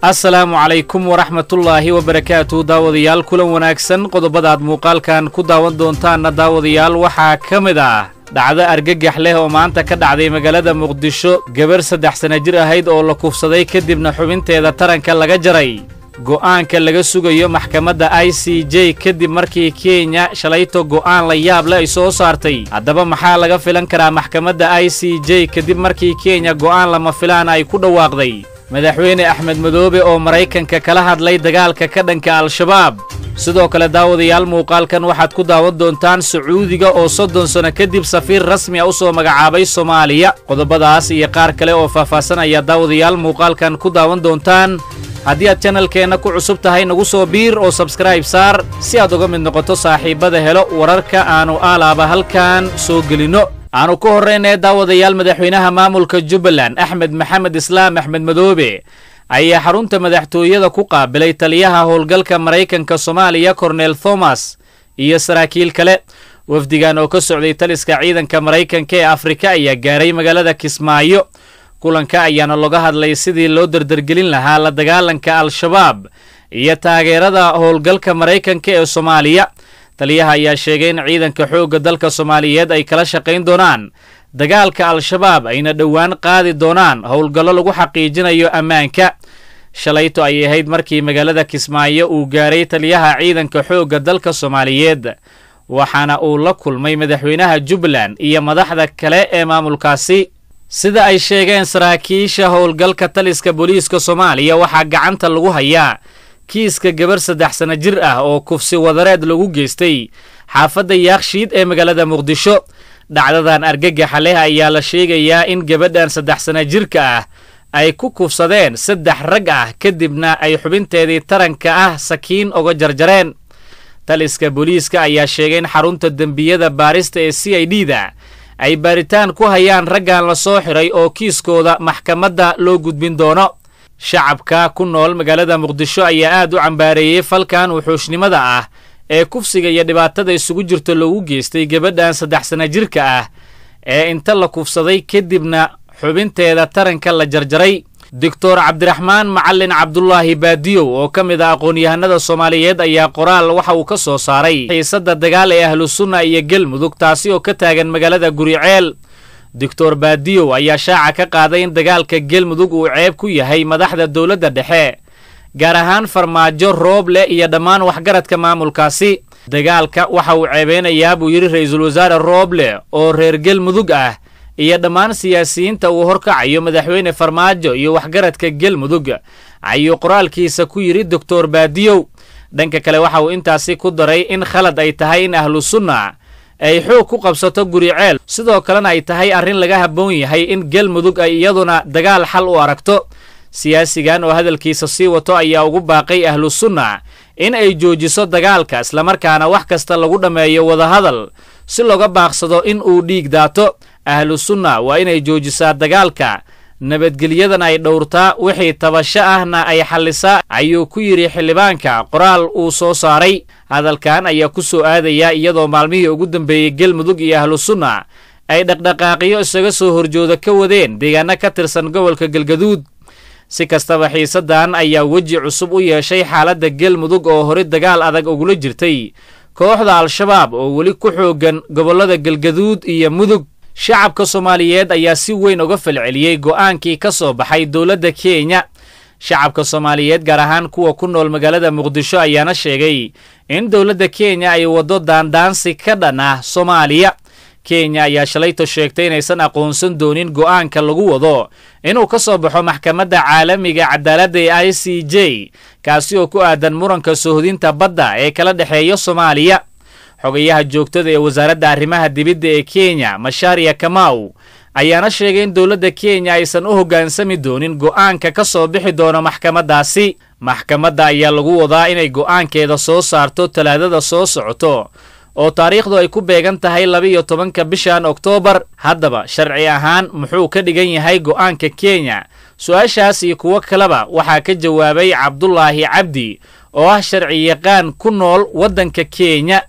assalaamu calaykum waraxmatullaahi wabarakaatu daawadayaal kulan wanaagsan qodobadaad muuqaalkan ku daawan doontaanna daawadayaal waxaa ka mid ah dhacdo argagax leh oo maanta ka dhacday magaalada muqdisho gabar saddex sana jir ahayd oo la kufsaday kadibna xubinteeda taranka laga jaray go'aanka laga sugayo maxkamadda i c j kadib markii kenya shalayto go'aan la yaab leh ay soo saartay haddaba maxaa laga filan karaa maxkamadda i c j kadib markii kenya go'aan lama filaan ay ku dhawaaqday madaxweyne axmed madoobe oo maraykanka kala hadlay dagaalka ka dhanka al-shabaab sidoo kale daawadayaal muuqaalkan waxaad ku daawan doontaan sacuudiga oo soddon sano kadib safiir rasmi a u soo magacaabay soomaaliya qodobadaas iyo qaar kale oo faahfaahsan ayaa daawadayaal muuqaalkan ku daawan doontaan haddii aad janalkeenna ku cusub tahay nagu soo biir oo sabskrayb saar si aad uga mid noqoto saaxiibbada helo wararka aannu aalaaba halkan soo gelinno aanu ku horraynee daawadayaal madaxweynaha maamulka jubbaland axmed maxamed islaam axmed madoobe ayaa xarunta madaxtooyada ku qaabilay taliyaha howlgalka maraykanka soomaaliya kornel thomas iyo saraakiil kale wafdigan oo ka socday taliska ciidanka maraykanka ee afrika ayaa gaaray magaalada kismaayo kulanka ayaana loga hadlay sidii loo dardargelin lahaa la dagaalanka al-shabaab iyo taageerada howlgalka maraykanka ee soomaaliya taliyaha ayaa sheegay in ciidanka xoogga dalka soomaaliyeed ay kala shaqayn doonaan dagaalka al-shabaab ayna dhowaan qaadi doonaan howlgallo lagu xaqiijinayo ammaanka shalayto ayay ahayd markii magaalada kismaayo uu gaaray taliyaha ciidanka xoogga dalka soomaaliyeed waxaana uu la kulmay madaxweynaha jubbaland iyo madaxda kale ee maamulkaasi sida ay sheegeen saraakiisha howlgalka taliska booliiska soomaaliya waxaa gacanta lagu hayaa kiiska gabar saddex sana jir ah oo kufsi wadareed lagu geystay xaafadda yaakshiid ee magaalada muqdisho dhacdadan argagaxa leh ayaa la sheegayaa in gabadhan saddex sana jirka ah ay ku kufsadeen saddex rag ah kadibna ay xubinteedii taranka ah sakiin uga jarjareen taliska booliiska ayaa sheegay in xarunta dembiyada baarista ee c i d da ay baaritaan ku hayaan raggan la soo xiray oo kiiskooda maxkamadda loo gudbin doono shacabka ku nool magaalada muqdisho ayaa aad u cambaareeyey falkan wuxuushnimada ah ee kufsiga iyo dhibaatada isugu jirto loogu geystay gabadhan saddex sana jirka ah ee inta la kufsaday kadibna xubinteeda taranka la jarjaray doctor cabdiraxmaan macalin cabdulaahi baadiyow oo ka mid ah aqoon-yahanada soomaaliyeed ayaa qoraal waxa uu ka soo saaray xiisadda dagaal ee ahlusunna iyo galmudug taasi oo ka taagan magaalada guriceel doctor baadiyow ayaa shaaca ka qaaday in dagaalka galmudug uu ceeb ku yahay madaxda dowladda dhexe gaar ahaan farmaajo rooble iyo dhammaan waxgaradka maamulkaasi dagaalka waxa uu ceebeynayaa buu yidhi ra-iisul wasaare rooble oo reer galmudug ah iyo dhammaan siyaasiyiinta uu horkacayo madaxweyne farmaajo iyo waxgaradka galmudug ayuu qoraalkiisa ku yidhi doctor baadiyow dhanka kale waxa uu intaasi ku daray in khalad ay tahay in ahlu sunna ay xoog ku qabsato guriceel sidoo kalena ay tahay arrin laga habboon yahay in galmudug ay iyaduna dagaal xal u aragto siyaasigan oo hadalkiisa sii wato ayaa ugu baaqay ahlu sunna in ay joojiso dagaalka islamarkaana wax kasta lagu dhammeeyo wadahadal si looga baaqsado in uu dhiig daato ahlu sunna waa inay joojisaa dagaalka nabadgelyadana ay dhowrtaa wixii tabasho ahna ay xallisaa ayuu ku yidhi xildhibaanka qoraal uu soo saaray hadalkan ayaa ku soo aadayaa iyadoo maalmihii ugu dambeeyey galmudug iyo ahlu sunna ay dhaqdhaqaaqyo isaga soo horjooda ka wadeen deegaano ka tirsan gobolka galgaduud si kastaba xiisaddan ayaa weji cusub u yeeshay xaaladda galmudug oo hore dagaal adag ugula jirtay kooxda al-shabaab oo weli ku xooggan gobollada galgaduud iyo mudug shacabka soomaaliyeed ayaa si weyn uga falceliyey go'aankii ka soo baxay dowladda kenya shacabka soomaaliyeed gaar ahaan kuwa ku nool magaalada muqdisho ayaana sheegay in dowladda kenya ay waddo daandaansi ka dhan ah soomaaliya kenya ayaa shalayto sheegtay inaysan aqoonsan doonin go'aanka lagu wado inuu ka soo baxo maxkamadda caalamiga cadaaladda ee i c j kaasi oo ku aadan muranka sohdinta badda ee kala dhexeeya soomaaliya xogayaha joogtada ee wasaaradda arrimaha dibidda ee kenya mashaariya kamaw ayaana sheegay in dowladda kenya aysan u hoggaansami doonin go'aanka ka soo bixi doono maxkamaddaasi maxkamadda ayaa lagu wadaa inay go'aankeeda soo saarto talaadada soo socoto oo taariikhdu ay ku beegan tahay laba-iyo tobanka bishan oktoobar haddaba sharci ahaan muxuu ka dhigan yahay go'aanka kenya su-aashaas iyo kuwo kaleba waxaa ka jawaabay cabdulaahi cabdi oo ah sharci yaqaan ku nool waddanka kenya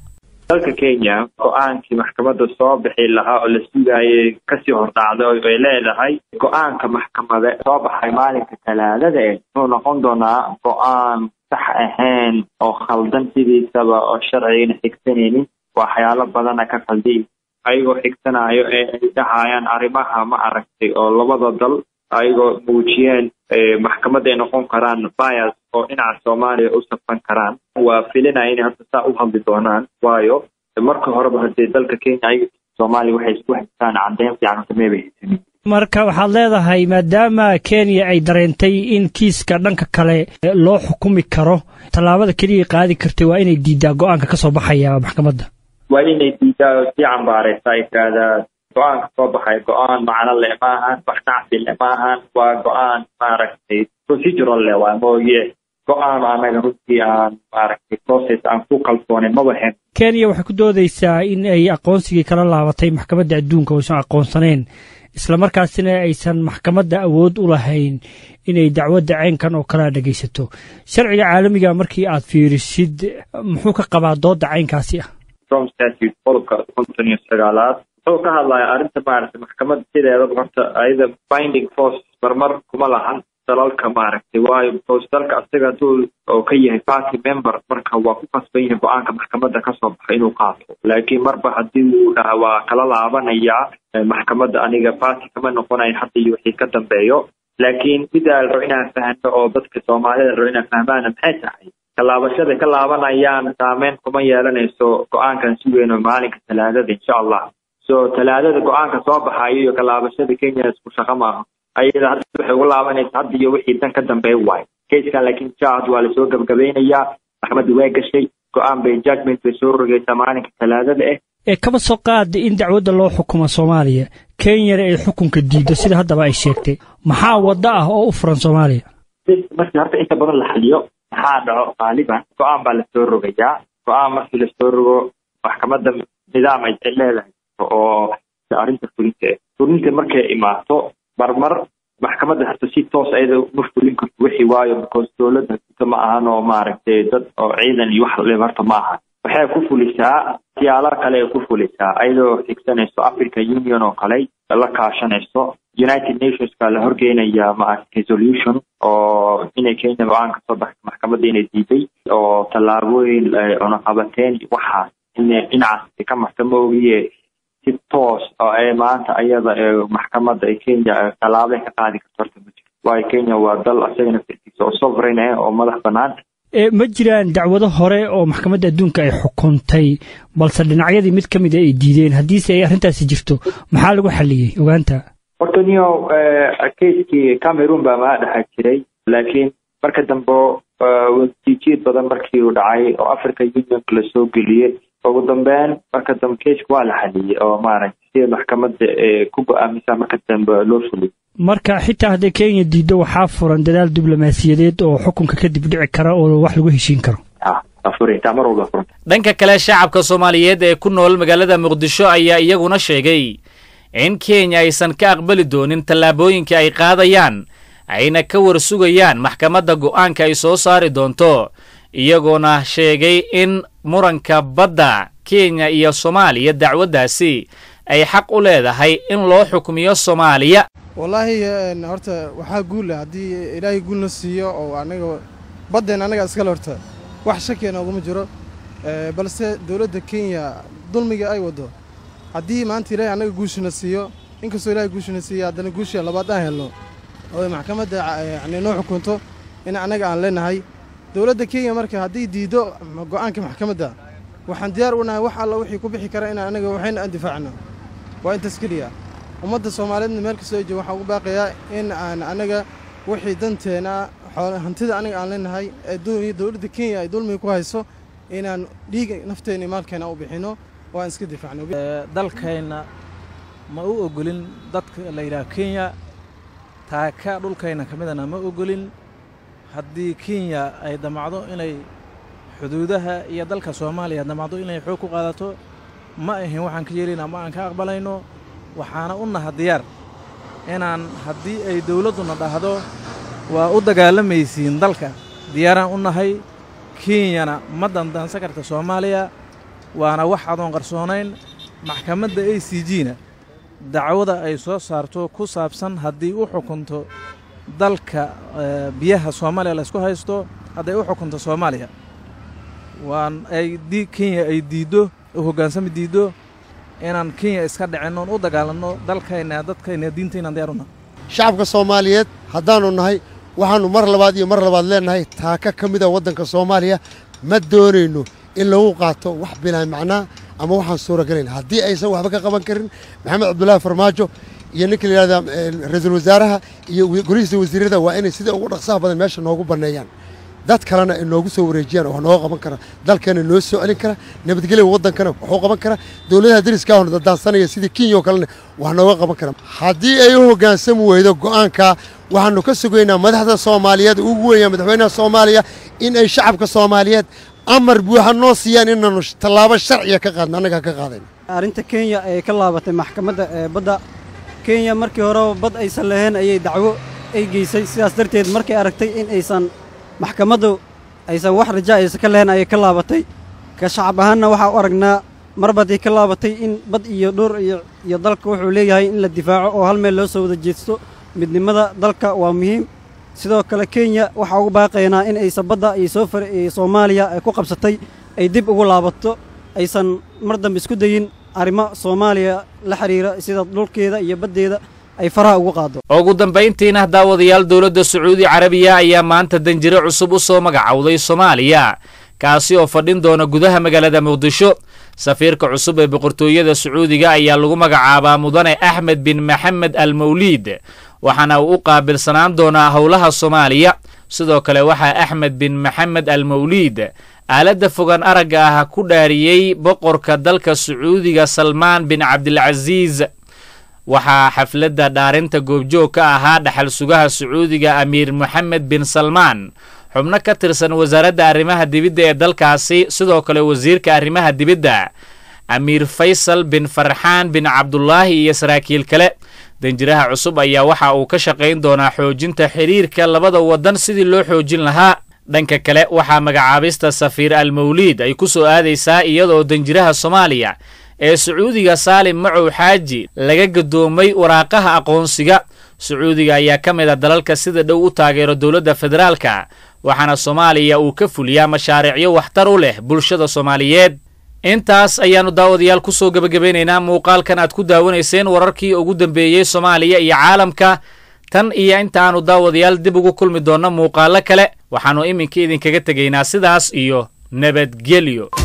dalka kenya go-aankii maxkamadda soo bixi lahaa oo la sugaayay kasii hordhacday oo ay leedahay go-aanka maxkamade soo baxay maalinka talaadada eh wuxuu noqon doonaa go-aan sax ahayn oo khaldan sidiisaba oo sharcigana xigsanaynin waxyaalo badana ka khaldi ayagoo xigsanaayo ee ay dhahayaan arrimaha ma aragtay oo labada dal ayagoo muujiyeen maxkamad ay noqon karaan bias oo dhinaca soomaaliya u safan karaan waa filinaya inay horta saa u hadli doonaan waayo marka horeba hadee dalka kenya ayaga soomaaliya waxay isku haystaan caddeyn fiican horta meebay haysanin marka waxaad leedahay maadaama kenya ay dareentay in kiiska dhanka kale loo xukumi karo tallaabada keliya qaadi kartay waa inay diidaa go-aanka ka soo baxaya maxkamadda waa inay diidaa oo sii cambaaraysa ay tiraahdaa go-aanka soo baxay go-aan macno leh maahan wax nacsi leh maahan waa go-aan maaragtay procedural leh waa mooye go-aan anaga runtii aan maaragtay process aan ku kalsoonin maba hen kenya waxay ku doodaysaa in ay aqoonsigii kala laabatay maxkamadda adduunka oysan aqoonsaneen islamarkaasina aysan maxkamadda awood u lahayn inay dacwadda caynkan oo kalea dhegaysato sharciga caalamiga markii aad fiirisid muxuu ka qabaa doodda caynkaasi ah from statute qodobka konton iyo sagaalaad wuxuu ka hadlaya arrinta maaragtay maxkamadda sideedaba horta ayada binding force marmar kuma lahan dalalka maaragtay waayo because dalka asaga hadduu oo ka yahay party member marka waa ku kasban yahay go-aanka maxkamadda kasoo baxa inuu qaato laakiin marba haddii uu dhaha waa kala laabanayaa maxkamadda aniga party kama noqonayo hadda iyo wixii ka dambeeyo laakiin midaa la rabo inaan fahno oo dadka soomaalida la rabo inaan fahmaana maxay tahay kalaabashada ka laabanayaan saameyn kuma yeelanayso go-aankan sugeyno maalinka talaadada insha allah so talaadada go-aanka soo baxayo iyo kalaabashada kenya isku shaqo maaha ayada hadda waxay ugu laabanaysa hadda iyo wixii dan ka dambeey waayo kayskan laakiin jahad waa lasoo gabagabeynayaa maxkamadda waa gashay go-aan bay judgment bay soo rogaysaa maalinka talaadada ah ee kaba soo qaada in dacwadda loo xukumo soomaaliya kenyana ay xukunka diiddo sida haddaba ay sheegtay maxaa waddo ah oo u furan soomaaliya markii horta inta badan la xaliyo maxaa dhaco qaaliban go-aan baa lasoo rogayaa go-aan markii lasoo rogo maxkamadda nidaam ay leedahay oo arrinta fulinta ah fulinta markay imaato marmar maxkamadda horta si toos ayada uma fulin karto wixii waayo because dowladda hata ma ahan oo maaragtay dad oo ciidan iyo wax le horta ma ahan waxay ku fulisaa siyaalo kale ay ku fulisaa ayadoo xigsanayso african union oo kale la kaashanayso united nationska la horgeynaya maaragtay resolution oo inay kenya go-aan ka soo baxay maxkamadda inay diiday oo tallaabooyin cunaqabateen waxaas inay dhinacaas ka marta ma ogiye si toos oo ay maanta ayada maxkamadda ee kenya tallaabay ka qaadi karto horta ma jiro waayo kenya waa dal asagana firkiisa oo sovereign ah oo madax bannaan ma jiraan dacwado hore oo maxkamadda adduunka ay xukuntay balse dhinacyadii mid ka mida ay diideen haddiise ay arrintaasi jirto maxaa lagu xalliyey ogaanta horta niyo keiskii cameroon baa maa dhexa jiray laakiin marka dambe watiijiid badan markii uu dhacay oo africa unionka lasoo geliyey ugu dambeyn marka dambe keiska waa la xaliyey oo maaragtay sida maxkamadda ku go-aamisa marka dambe loo fuliyey marka xitaa hadday kenya diiddo waxaa furan dadaal diblomaasiyadeed oo xukunka kadib dhici kara oo wax lagu heshiin karo dhanka kale shacabka soomaaliyeed ee ku nool magaalada muqdisho ayaa iyaguna sheegay in kenya aysan ka aqbali doonin tallaabooyinka ay qaadayaan ayna ka war sugayaan maxkamadda go'aanka ay soo saari doonto iyagoona sheegay in muranka badda kenya iyo soomaaliya dacwaddaasi ay xaq u leedahay in loo xukmiyo soomaaliya wallaahi horta waxaa guula haddii ilaahay guulna siiyo oo anaga baddeen annaga iskale horta wax shakiya nooguma jiro balse dowladda kenya dulmiga ay waddo haddii maanta ilaahay annaga guushina siiyo inkastoo ilahay guushina siiyo haddana guusha labaad aan helno oo maxkamadda yani noo xukunto in annaga aan leenahay dowladda kenya marka haddii diiddo go'aanka maxkamadda waxaan diyaar u nahay wax alla wixii ku bixi kara in annaga waxayna aan difaacno waa intaas keliya ummadda soomaaliyeedna meel kastoo jooga waxaan ugu baaqayaa in aan annaga wixii danteena hantida aniga aan leenahay ee dowladda kenya ay dulmiga ku hayso inaan dhiiga nafteena iyo maalkeena u bixinno oo aan iska difaacno dalkayna ma u ogolin dadka la yidhaha kenya taaka dhulkayna ka midana ma ogolin haddii kenya ay damacdo inay xuduudaha iyo dalka soomaaliya damacdo inay xoog ku qaadato ma ahin waxaan ka yeelina ma aan ka aqbalayno waxaana u naha diyaar inaan haddii ay dawladduna dhahdo waa u dagaalamaysiin dalka diyaaraan u nahay kenyana ma dandaansan karta soomaaliya waana wax adoon qarsoonayn maxkamadda a c g na dacwada ay soo saarto ku saabsan haddii u xukunto dalka biyaha soomaaliya laysku haysto hadday u xukunto soomaaliya waan ay di kenya ay diiddo u hoggaansami diiddo inaan kenya iska dhicin oon u dagaalanno dalkayna dadkayna diintaynan diyaaruna shacabka soomaaliyeed haddaannu nahay waxaannu mar labaad iyo mar labaad leennahay taaka ka mida waddanka soomaaliya ma doonayno in lagu qaato wax bilaa macnaa ama waxaan suuragelayn haddii aysan waxba ka qaban karin maxamed cabdullaahi farmaajo iyo ninka la yidhahda ra-iisul wasaaraha iyo golihiisa wasiirada waa inay sida ugu dhaqsaha badan meesha noogu banneeyaan dad kalena ay noogu soo wareejiyaan wax nooga qaban kara dalkeena noo soo celin kara nabadgelya waddankana waxuu qaban kara dowladaha dariska ahona dadaansanaya sidii kenya oo kalena wax nooga qaban kara haddii ay u hoggaansami weydo go'aankaa waxaannu ka sugaynaa madaxda soomaaliyeed ugu weynaa madaxweynaha soomaaliya in ay shacabka soomaaliyeed amar buuxa noo siiyaan inaannu tallaabo sharciya ka qaadno annagaa ka qaadayn arrinta kenya ee ka laabatay maxkamadda ee badda kenya markii horeba bad aysan lahayn ayay dacwo ay geysay sidaas darteed markay aragtay in aysan maxkamaddu aysan wax raja aysan ka lahayn ayay ka laabatay ka shacab ahaanna waxaa u aragnaa mar baday ka laabatay in bad iyo dhur iyo dalka wuxuu leeyahay in la difaaco oo hal meel loo soo wada jeesto midnimada dalka waa muhiim sidoo kale kenya waxaa ugu baaqaynaa in aysan badda iyo soo far soomaaliya ay ku qabsatay ay dib ugu laabato aysan mar dambe isku dayin arrimo soomaaliya la xidhiira sida dhulkeeda iyo baddeeda ay faraha ugu qaado ugu dambayntiina daawadayaal dowladda sacuudi carabiya ayaa maanta danjire cusub u soo magacowday soomaaliya kaasi oo fadhin doona gudaha magaalada muqdisho safiirka cusub ee boqortooyada sacuudiga ayaa lagu magacaabaa mudane axmed bin maxamed al mawliid waxaana uu u qaabilsanaan doonaa howlaha soomaaliya sidoo kale waxaa axmed bin maxamed al mawliid aaladda fogaan aragga ah ku dhaariyey boqorka dalka sacuudiga salmaan bin cabdilcasiis waxaa xafladda dhaarinta goobjoog ka ahaa dhaxal sugaha sacuudiga amiir moxamed bin salmaan xubno ka tirsan wasaaradda arrimaha dibidda ee dalkaasi sidoo kale wasiirka arrimaha dibidda amiir faysal bin farxaan bin cabdulaahi iyo saraakiil kale danjiraha cusub ayaa waxa uu ka shaqayn doonaa xoojinta xidhiirka labada waddan sidii loo xoojin lahaa dhanka kale waxaa magacaabista safiir al mawliid ay ku soo aadaysaa iyadoo danjiraha soomaaliya ee sacuudiga saalim macow xaaji laga gadoomay waraaqaha aqoonsiga sacuudiga ayaa ka mid a dalalka sida dhow u taageero dowladda federaalka waxaana soomaaliya uu ka fuliyaa mashaariicyo waxtar u leh bulshada soomaaliyeed intaas ayaannu daawadayaal ku soo gebagabaynaynaa muuqaalkan aad ku daawanayseen wararkii ugu dambeeyey soomaaliya iyo caalamka tan iyo intaannu daawadayaal dib ugu kulmi doonno muuqaallo kale waxaannu iminka idinkaga tegaynaa sidaas iyo nabadgelyo